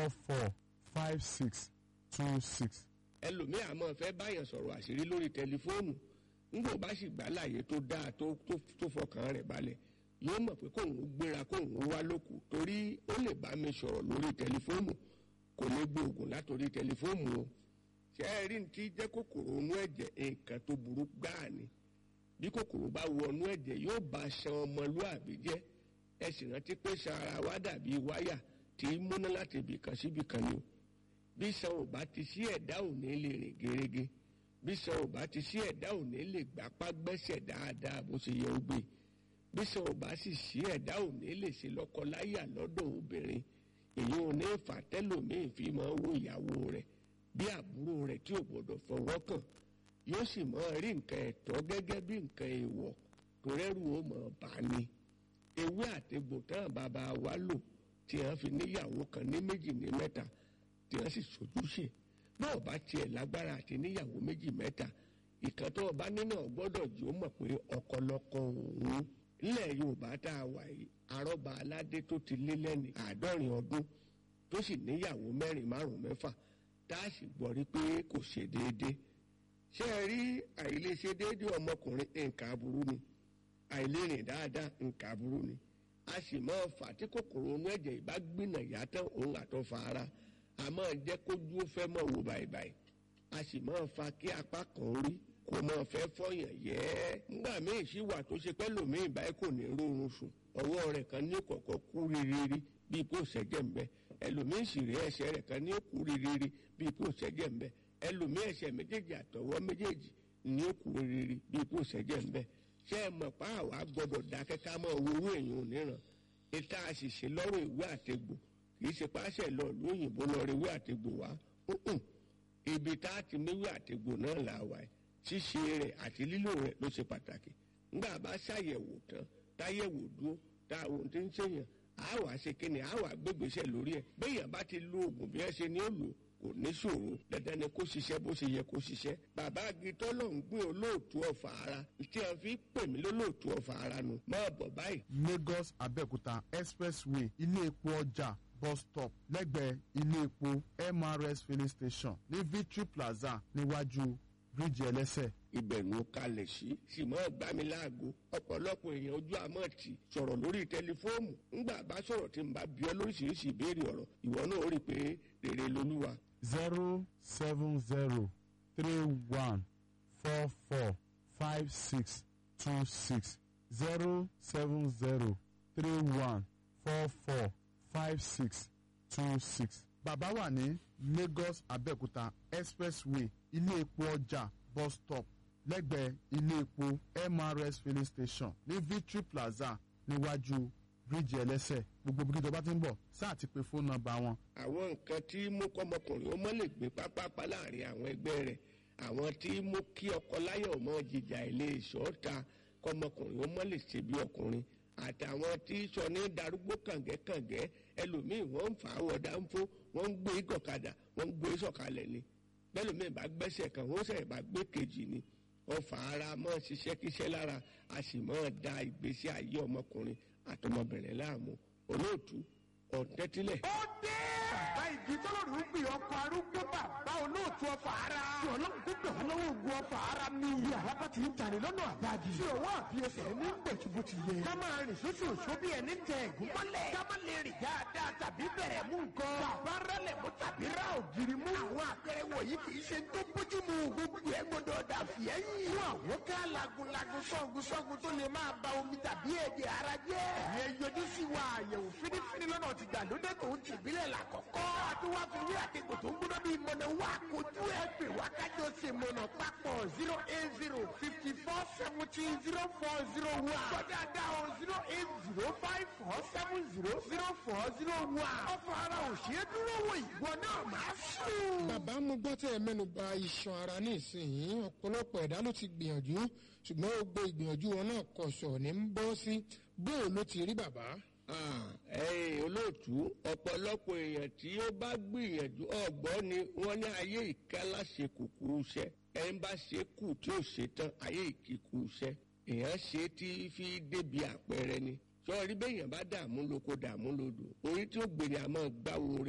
four four five six two six. ẹlòmíì àmọ́ fẹ́ báyàn sọ̀rọ̀ àṣírí lórí tẹlifóònù nígbà bá sì gbà láàyè tó dáa tó tó fọkàn rẹ̀ balẹ̀ yóò mọ̀ pé kóun gbéra kóun wá lókù torí ó lè bá mi sọ̀rọ̀ lórí tẹlifóònù kò lè gbóògùn látòrí tẹlifóònù o ṣé ẹ rí ní ti jẹ́ kòkòrò inú ẹ̀jẹ̀ nǹkan tó burú gbáà ni bí kòkòrò bá wọnú ẹ̀jẹ̀ yóò bá ṣan ọmọlúàbí jẹ́ ẹ sì rántí pé ṣan ara wa dàbí wáyà tí í múná láti ibìkan síbìkan ni o bí ṣan ò bá ti sí ẹ̀dá ò ní lè rìn gerege bí ṣan ò bá ti sí ẹ̀dá ò ní lè gbapá gbẹ́sẹ̀ dáadáa bó ṣe yẹ ó gbé bí ṣan ò bá sì sí ẹ̀dá ò ní lè ṣe lọ́kọláyà lọ́dọ̀ obìnrin èyí ò ní fà tẹ́lòmíì fi máa wo ìyàwó rẹ̀ bí àbúrò rẹ̀ tí ò gbọdọ̀ fọwọ́ kàn yóò sì máa rí nǹkan ẹ̀tọ́ gẹ́gẹ́ bí nǹkan èèwọ̀ tó rẹ́rù ó mọ̀ bá ní ewé àtegbò tán bàbá wa lò tí wọ́n fi níyàwó kan ní méjì ní mẹ́ta tí wọ́n sì sojúṣe náà bá tiẹ̀ lágbára àti níyàwó méjì mẹ́ta ìkan tó ọba nínú gbọ́dọ̀ jí ó mọ̀ pé ọ̀kọ̀lọ̀kọ̀ òun nílẹ̀ yorùbá tá a wà yìí arọ́ba aládé tó ti lé lẹ́ni àádọ́rin ọdún tó sì níyàwó mẹ́rin márùn-ún mẹ́fà tá a sì gbọ́ rí pé kò ṣe déédéé ṣé ẹ rí àìlèṣe déédéé ọmọkùnrin nǹkan aburú ni àìlérìn dáadáa nǹkan aburú ni a sì máa fà tí kòkòrò inú ẹ̀jẹ̀ ìbá gbìnà yàtọ̀ òun àtọ̀ fa ara a máa jẹ́ kójú ó fẹ́ mọ̀ wò báyìí a sì máa fa kí apá kan rí kò máa fẹ́ fọyàn yẹ́ nígbà míì sì wà tó ṣe pẹ́ lòmíì báyìí kò ní rórun sùn ọwọ́ rẹ̀ kan ní kọ̀kọ́ kú rírírí bíi kò ṣẹ́jẹ̀ ń bẹ ẹlòmíì sì rí ẹsẹ̀ rẹ̀ kan ní kú rírírí bíi kò ṣẹ́jẹ̀ ń bẹ ẹlòmíì ẹsẹ̀ méjèèjì àtọwọ́ méjèèjì ní kú rírírí bíi kò ṣẹ́jẹ̀ ń bẹ ṣé ẹ mọ̀ pa àwa gbọ́dọ̀ dákẹ́ ká mọ̀ owó èèyàn níran ìta àṣìṣe lọ́rọ̀ ìwé àtegbò kì í ṣe páṣẹ lọ lóyìnbó lọ rí ìwé àtegbò wá ibi tá a ti méwé àtegbò náà là wà ṣíṣe rẹ̀ àti lílò rẹ̀ ló ṣe pàtàkì ńgbà bá ṣàyẹ̀wò tán táyẹ̀wò dúró tá àwọn tí ń ṣèyàn á wàá ṣe kíni á wàá gbégbèsè lórí ẹ̀ béèyàn bá ti lo oògùn bí ẹ ṣe ní ó lò kò ní ṣòro dandan ni kó ṣiṣẹ́ bó ṣe yẹ kó ṣiṣẹ́ bàbá agitọ́ ló ń gbé olóòtú ọ̀fà ara tí a fi pè mí lólóòtú ọ̀fà ara nu máa bọ̀ báyìí. lagos abẹ́òkúta expressway ilé epo ọjà bus stop lẹ́gbẹ̀ẹ́ ilé epo mrs filling station ní victory plaza níwájú bíríìjì ẹlẹ́sẹ̀. ibẹ̀ ló kalẹ̀ sí sì mọ́ gbá mi láago ọ̀pọ̀lọpọ̀ èèyàn ojú àmọ́ tì sọ̀rọ̀ lórí tẹlifóònù ńgbà bá sọ̀rọ̀ tí n bá bí ọ lóríṣiríṣi ìbéèrè ọ̀rọ̀ ìwọ náà ó rí i pé rere lolúwa. zero seven zero three one four four five six two six zero seven zero three one four four five six two six. bàbá wà ní lagos abẹ́òkúta expressway ilé epo ọjà bus stop lẹ́gbẹ̀ẹ́ ilé epo mrs filling station ní victory plaza níwájú bíríìjì ẹlẹ́sẹ̀ gbogbo bí tó bá ti ń bọ̀ sáà ti pe fóònù nọ́mbà wọn. àwọn nǹkan tí mú kọ́mọkùnrin ó mọ́ lè gbé pápápá láàrin àwọn ẹgbẹ́ rẹ̀ àwọn tí mú kí ọkọ láyọ̀ mọ́ jìjà ilé ìṣọ́ta kọ́mọkùnrin ó mọ́ lè ṣe bí ọkùnrin àtàwọn tí sọ ní darúgbó kàngẹ́kàngẹ́ ẹlòmíì wọ́n ń fà á wọ dáńfó wọ́n ń gbé gọ̀kadà wọ́n ń gbé sọ̀kalẹ̀ ni bẹ́lòmíì bá gbẹ́sẹ̀ kan wọ́n sẹ̀ bá gbé kejì ni ọfà ara mọ́ ṣiṣẹ́ kíṣẹ́ lára a sì mọ́ da ìgbésí ayé ọmọkùnrin àtọmọbìnrin láàmú olóòtú ọ̀tẹ́tílẹ̀. ó dé. bàbá igi tọ́lọ́rù ń gbé ọkọ̀ arúgbó bàbá olóòtú ọfà ara. tí ọlọ́run tó gbà wọ́n lọ́wọ́ ogun ọfà ara mi. iye àlábá ti ń tàrí lọ́nà àbájì. tí òwò àbí ẹsẹ̀ ní gbẹ̀tùbù ti yẹ. ká máa rìn sóṣù òṣù bí ẹni tẹ ẹ̀gún mọ́lẹ̀. ká má lè rìn dáadáa tàbí bẹ̀rẹ̀ mú nǹkan. bàbá rálẹ̀ mú tàbí rá ògiri mú. àwọn àpẹẹrẹ wọ̀nyí kì í ṣe tó bójú mu. gbogbo ẹ gbọdọ̀ dà fìẹ́yìn. fún àwọn ká lagunlagun sọ́gun sọ́gun tó lè máa ba omi tàbí ẹ̀jẹ̀ ara jẹ́. ìyẹn yọjú sí wa àyẹ̀wò fínífíní lọ́nà ti gbàlódé tó ń tìbílẹ̀ làkọ́kọ́. àtúwá fi wí àtẹ̀kọ̀ tó ń gbọ́dọ̀ bí mọ̀nà wá kojú ẹ̀ pè wá kájọ ṣe mọ̀nà papọ̀ zero eight zero fifty four seventeen zero four zero one. gbọ́dọ̀ dá o zero eight zero five four seven zero zero four zero one. ọ̀fọ̀ ara ò ṣe é dúró wò ìwọ náà máa sùn. bàbá mo gbọ́ tẹ́ ẹ mẹ́nu ba iṣan ara ní ìsinyìí ọ̀pọ̀lọpọ̀ ẹ̀dá ló ti gbìyànjú ṣùgbọ́n gbogbo ìgbìyànjú wọn náà kọ̀ṣọ̀ ní ń bọ́ sí bóò ló ti rí bàbá. ẹ̀yin olóòtú ọ̀pọ̀lọpọ̀ èèyàn tí ó bá gbìyànjú ọ̀gbọ́n ni wọ́n ní ayé ìkálá ṣe kùkú iṣẹ́ ẹni bá ṣe kù tí ò ṣe tán ayé ìkíkù iṣẹ́ èèyàn ṣe tí fi débi àpẹẹrẹ ni sọ́ọ́rí bẹ́yàn bá dààmú lóko dààmú lódò orí tí ó gbèrè àmọ́ gbáwo